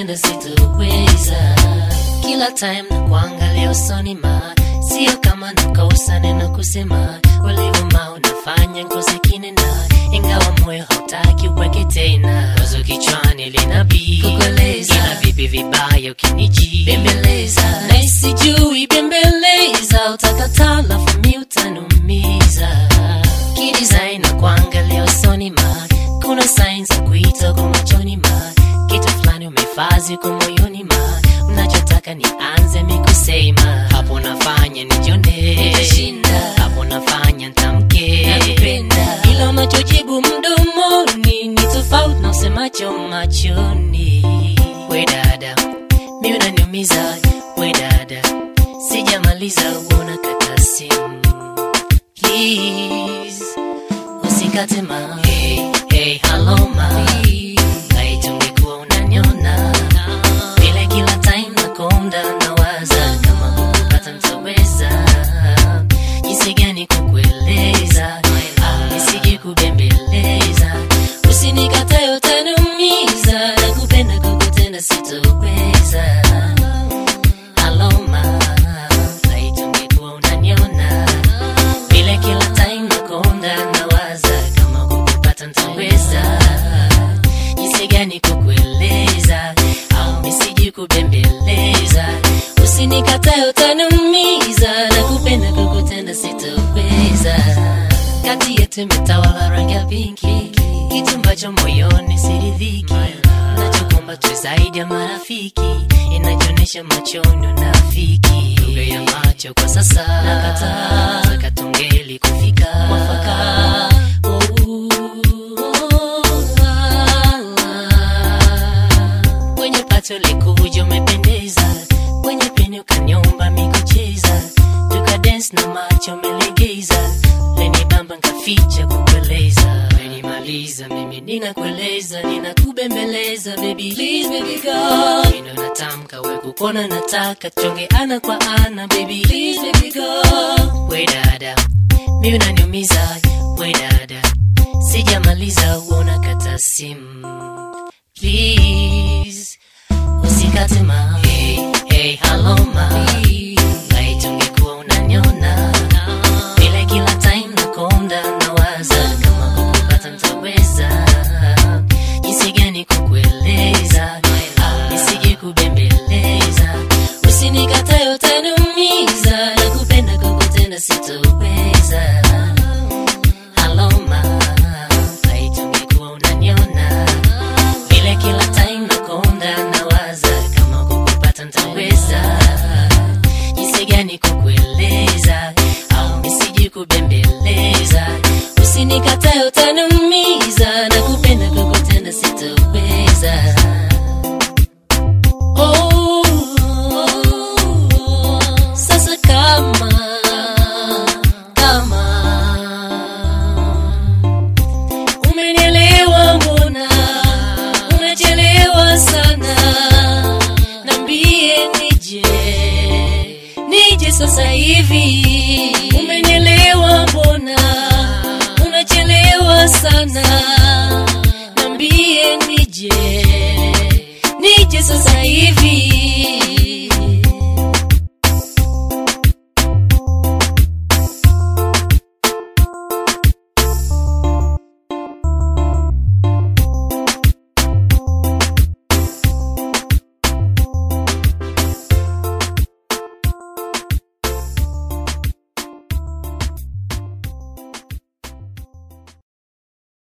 kukutenda sitoweza kila time na kuangalia usoni ma sio kama nakosa neno kusema ulivuma unafanya ngozi kinena ingawa moyo hautaki uweke tena wazo kichwani linabii kukueleza ila vipi vibaya ukiniji bembeleza na isijui bembeleza utakata lafu mi utanumiza kidesign na kuangalia usoni ma kuna sign za kuita kwa machoni ma kitu fulani umefazi kwa moyoni ma unachotaka nianze mikusema hapo nafanya nijone hapo nafanya ntamke ila unachojibu mdomoni ni tofauti na usemacho machoni we dada mi unaniumiza we dada sijamaliza uona kata simu please usikate ma hey, hey, hello ma kaitungekuwa unaniona vile kila time nakonda nawaza kama kukupata ntaweza jinsi gani kukueleza au nisije kubembeleza usinikatae utaniumiza na kupenda kukutenda sitoweza aloma kaitungekuwa unaniona vile kila time nakonda nawaza kama kukupata ntaweza jinsi gani kukueleza au misiji kubembeleza usinikatae utaniumiza na kupenda kukutenda sitoweza kati yetu imetawala rangi ya pinki kitu ambacho moyoni siridhiki nachokomba tu zaidi ya marafiki inajionyesha machoni unafiki lugha ya macho kwa sasa nakataa taka tungeli kufika mwafaka kwenye pato likuja umependeza kwenye peni ukaniomba mikucheza tukadens na macho umelegeza leni bamba nkaficha kukueleza menimaliza mimi ninakueleza ninakubembeleza baby please baby go mino natamka we kukona nataka chonge ana kwa ana baby please baby go we dada mi unaniumiza we dada sijamaliza uona kata simu please usikate ma hey, hey, hello ma kaitungekuwa unaniona vile kila time nakonda nawaza kama kukupata ntaweza jinsi gani kukueleza au nisije kubembeleza usinikatae utaniumiza na kupenda kukutenda sitoweza aloma kaitungekuwa unaniona vile kila time nakonda nawaza kama kukupata ntaweza jinsi gani kukueleza au nisiji kubembeleza usinikatae utaniumiza na kupenda kukutenda sitoweza Oh, sasa kama kama umenielewa mbona unachelewa sana nambie nije nije sasa hivi umenielewa mbona unachelewa sana